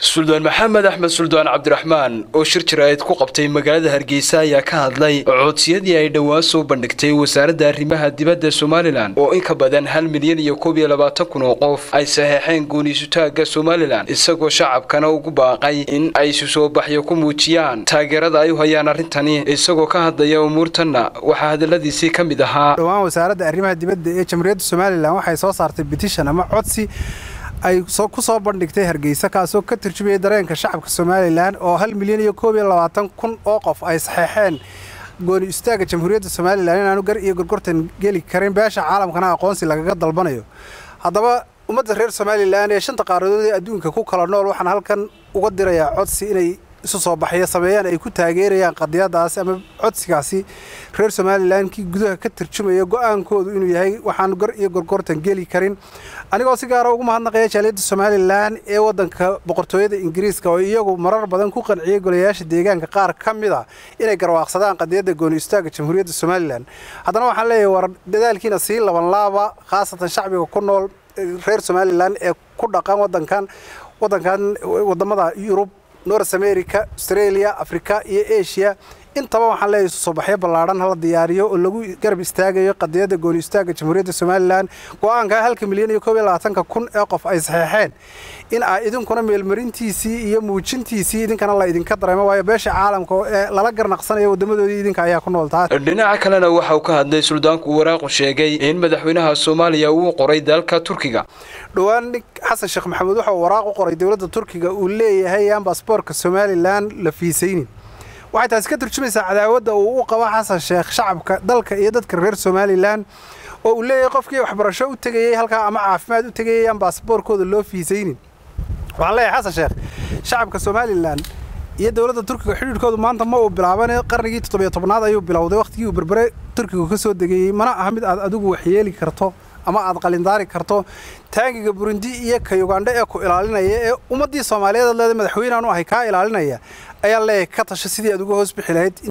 suldaan maxamed axmed suldaan cabdiraxmaan oo shir jaraa'id ku qabtay magaalada hargeysa ayaa ka hadlay codsiyadii ay dhowaan soo bandhigtay wasaaradda arrimaha dibadda somalilan oo in ka badan hal milyan iyo koob iyo labaatan kun oo qof ay saxeexeen gooniisutaagga somalilan isagoo shacabkana ugu baaqay in ay isu soo baxyo ku muujiyaan taageerada ay u hayaan arrintani isagoo ka hadlaya umuurtanna waxaa hadaladiisii ka mid ahaa dhowaan wasaaradda arrimaha dibadda ee jamhuuriyadda somalilan waxay soo saartay bitishan ama codsi ay ku soo bandhigtay hargeysa kaasoo ka turjumayay dareenka shacabka somalilan oo hal milyan iyo koob iyo labaatan kun oo qof ay saxeexeen gooni istaagga jamhuuriyadda somalilan inaanu gar iyo gorgortan geli karin beesha caalamkana aqoonsi lagaga dalbanayo haddaba ummadda reer somalilan ee shanta qaaradood ee adduunka ku kala nool waxaan halkan uga dirayaa codsi inay isu soo baxyo sameeyaan ay ku taageerayaan qadiyadaasi ama codsigaasi reer somalilan kii gudaha ka tarjumaya go-aankoodu inuu yahay waxaanu gar iyo gorgortan geli karin anigoo si gaara ugu mahadnaqaya jaaliyadda somalilan ee waddanka boqortooyada ingiriiska oo iyagu marar badan ku qanciyey golayaasha deegaanka qaar ka mid a inay garwaaqsadaan qadiyadda gooni istaagga jamhuuriyadda somalilan haddana waxaan leeyahay war dadaalkiina sii laban laaba khaasatan shacbiga ku nool reer somalilan ee ku dhaqan wadankan wadankan wadamada yurub north america australia africa iyo asia intaba waxaan leeyahay isu soo baxyo ballaadhan hala diyaariyo oo lagu garab istaagayo qadiyadda gooni istaagga jamhuuriyadda somalilan go-aanka halka milyan iyo koob iyo labaatanka kun ee qof ay saxeexeen in aa idinkuna meelmarintiisii iyo muujintiisii idinkana la idinka dareemo waayo beesha caalamka ee lala garnaqsanayo wadamadoodii idinka ayaa ku nool taas dhinaca kalena waxa uu ka hadlay suldaanku waraaqu sheegay in madaxweynaha soomaaliya uu qoray dalka turkiga dhowaan nin xasan sheekh maxamuud waxa uu waraaq u qoray dowladda turkiga uu leeyahay yaan baasboorka somalilan la fiisaynin waxay taasi ka turjumaysaa cadaawadda uu u qabo xasan sheekh shacabka dalka iyo dadka reer somalilan oo uu leeyahay qofkii waxbarasho u tegayey halkaa ama caafimaad u tegayay aan baasaboorkooda loo fiisaynin waxaan leeyahay xasan sheekh shacabka somalilan iyo dowladda turkiga xidhiidhkoodu maanta ma uu bilaabane qarnigii toddobiyo tobnaad ayuu bilowday wakhtigii uu berbere turkigu ka soo degayey mana aha mid aad adigu waxyeeli karto ama aad qalindaari karto taangiga burundi iyo ka yugandho ee ku ilaalinaya ee ummaddii soomaaliyeed leeda madaxweynean u ahay kaa ilaalinaya ayaa leeyahay ka tasha sidii aad uga hoos bixi lahayd